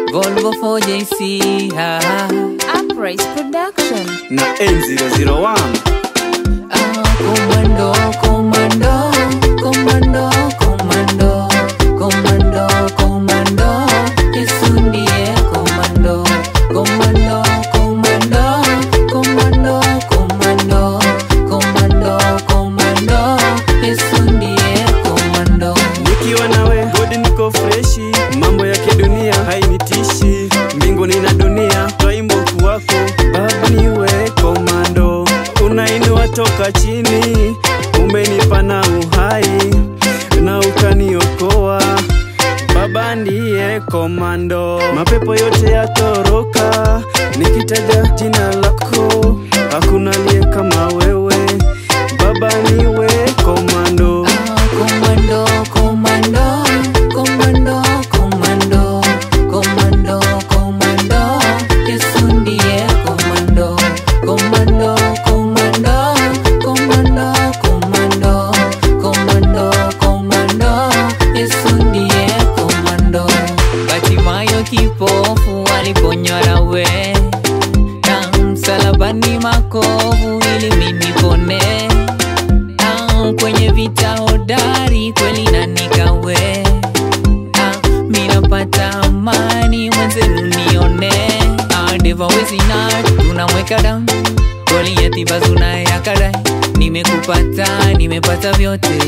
Volvo 4JC ha, ha. Uprise Production. na N001 Ah, Komando, komando, komando, komando, komando, komando, Yesu ndiye komando, komando, komando, komando, komando, komando, komando, Yesu ndiye komando. nikiwa nawe godi niko freshi mambo ya kidunia hainitishi mbinguni na dunia twaimba ukuu wako baba niwe komando unainua toka chini umenipa na uhai na ukaniokoa baba ndiye komando mapepo yote yatoroka nikitaja jina lako hakuna liye kama wewe baba niwe komando Komando, komando, komando, komando, komando, komando, Yesu ndiye komando, komando, komando, komando, komando, komando, komando, Yesu ndiye komando. Batimayo kipofu aliponywa nawe na msalabani makovu ili mimi nipone Ah, kwenye vita hodari kweli na nikawe Ah, minapata amani mwenzenu nione Ah, deva wezi na tunamweka down Goliathi bazuna ya kadai nimekupata nimepata vyote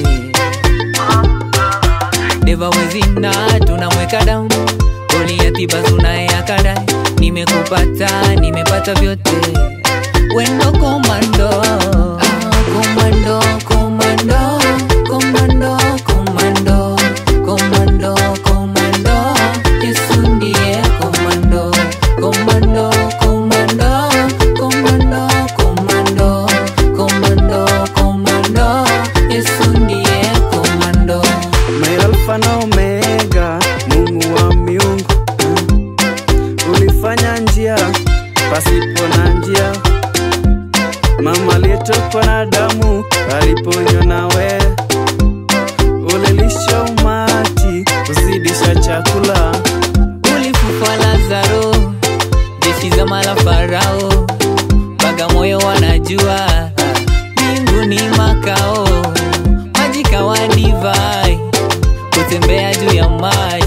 deva wezi na tunamweka down Goliathi bazuna ya kadai nimekupata nimepata vyote wendo komando Ah, komando komando komando komando komando komando yesu ndiye komando komando komando komando komando komando komando yesu ndiye komando My Alpha na Omega, Mungu wa miungu, ulifanya njia pasipo na njia. Mama aliyetokwa na damu aliponywa nawe, ulilisha umati kuzidisha chakula. ulifufua Lazaro, jeshi za mala Farao, Bagamoyo wanajua mbinguni makao, maji kawa divai, kutembea juu ya maji